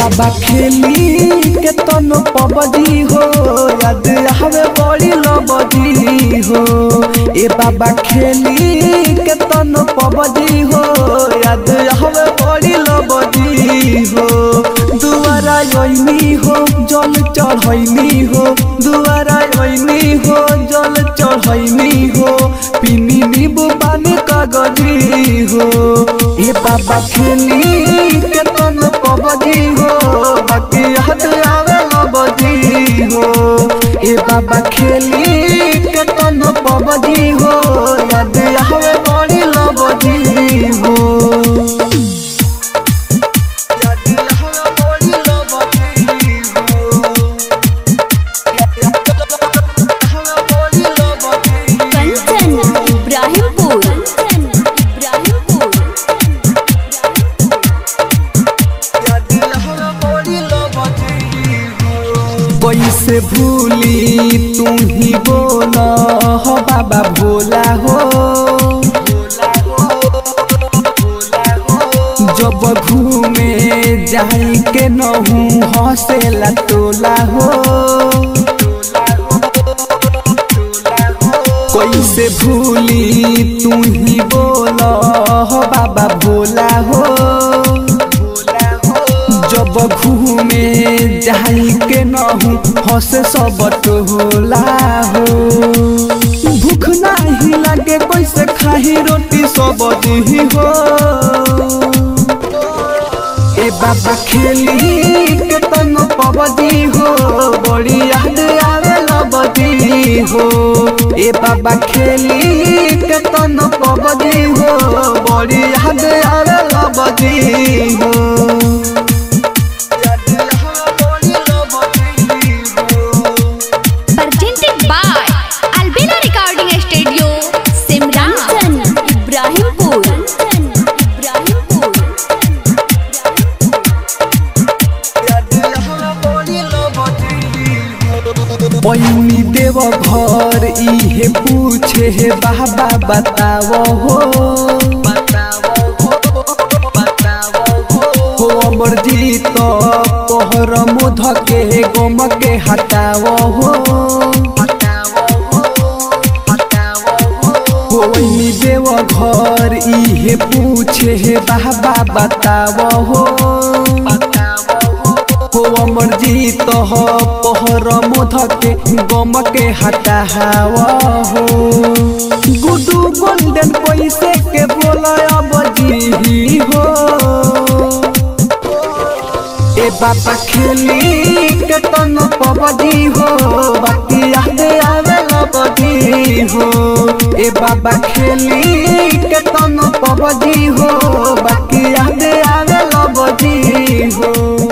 बाबा खेली के तनो पबजी हो याद आवे बड़ी लबजी हो ए बाबा खेली के तनो पबजी हो याद आवे बड़ी लबजी हो दुआरा ओइनी हो जल चढ़ैनी हो दुआरा ओइनी हो जल चढ़ैनी हो पिनी नींबू पानी कागजी हो ए बाबा खेली के तन पबजी हो बाकी हाथ आवे लबजी हो ए बाबा खेली के तन पबजी हो याद आवे बड़ी लबजी हो याद आवे बड़ी लबजी हो कंचन इब्राहिमपुर इब्राहिमपुर कैसे भूली तू ही बोला हो बाबा भोला हो जब घूमे जाई के नहू हंसेला टोला हो कैसे भूली तू ही बोला हो बाबा भोला हो जब घूमे जाई के नहू हंसे सब टोला हो भूख नाही लगे कैसे खाही रोटी सब दी हो ए बाबा खेली के तन पबदी हो बड़ी याद आवे लबदी हो ए बाबा खेली के तन पबदी हो बड़ी याद आवे लबदी हो presented by Albina Recording Studio Simran Ibrahimpur Ibrahimpur पैनी देव घर इहे पूछे हे बाबा बताओ हो हो अमर जीत पहर मुध के गम के हटाओ हो पैनी देव घर इहे पूछे हे बाबा बताओ हो हो अमर जीत हो पहर मुध के गम के हटावा हो गुडू गोल्डन पैसे के बोला अब जी हो ए बाबा खेली के तन पबजी हो बाकी याद आवे लबजी हो ए बाबा खेली के तन पबजी हो बाकी याद आवे लबजी हो